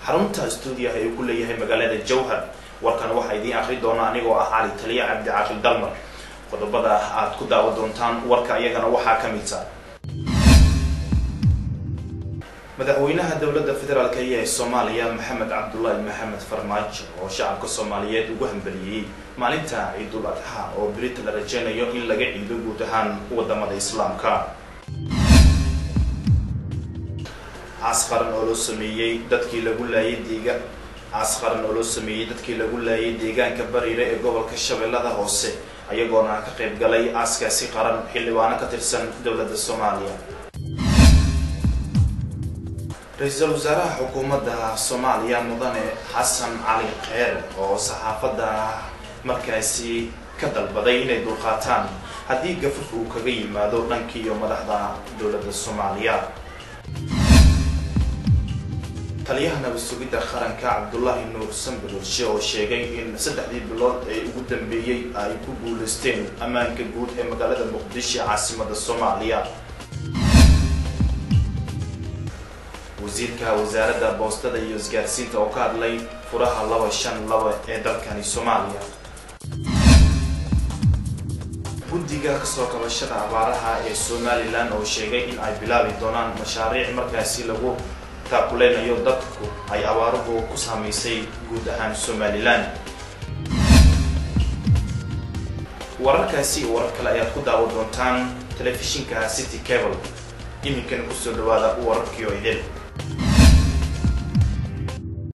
xarunta stuudiyaha ee ku leeyahay magaalada jowhar warkan waxaa idiin akri doona anigoo ah cali taliya cabdi caaqil dalmar qodobada aad ku daawa doontaan warka iyagana waxaa ka midta madaxweynaha dowladda federaalk ee soomaaliya maxamed cabdulaahi maxamed farmaajo oo shacabka soomaaliyeed ugu hambeliyey maalinta ciidul adxa oo berita la rajeynayo in laga ciido guud ahaan wadamada islaamka caas qaran oo loo sameeyey dadkii lagu laayay deega caas qaran oo loo sameeyey dadkii lagu laayay deegaanka bariire ee gobolka shabeellada hoose ayagoona ka qayb galay aaskaasi qaran xildhibaano ka tirsan dowladda soomaaliya ra-iisul wasaaraha xukuumadda soomaaliya mudane xasan cali kheyr oo saxaafadda markaasi ka dalbaday inay dulqaataan haddii gafurka uu kaga yimaado dhankiiyo madaxda dowladda soomaaliya taliyaha nabad sugidda qaranka cabdulaahi nuur sanbalolshe oo sheegay in saddexdii bilood ee ugu dambeeyey ay ku guuleysteen ammaanka guud ee magaalada muqdisho caasimada soomaaliya wasiirka wasaaradda boostada iyo isgaarsiinta oo ka hadlay furaha laba shan laba ee dalkani soomaaliya guddiga kasoo kabashada abaaraha ee somalilan oo sheegay in ay bilaabi doonaan mashaariic markaasi lagu taakuleynayo dadku ay abaaruhu ku saamaysay guud ahaan somalilan wararkaasi iyo warar kale ayaad ku daawa doontaan telefishinka city cable iminkana kusoo dhawaada wararkii oo idil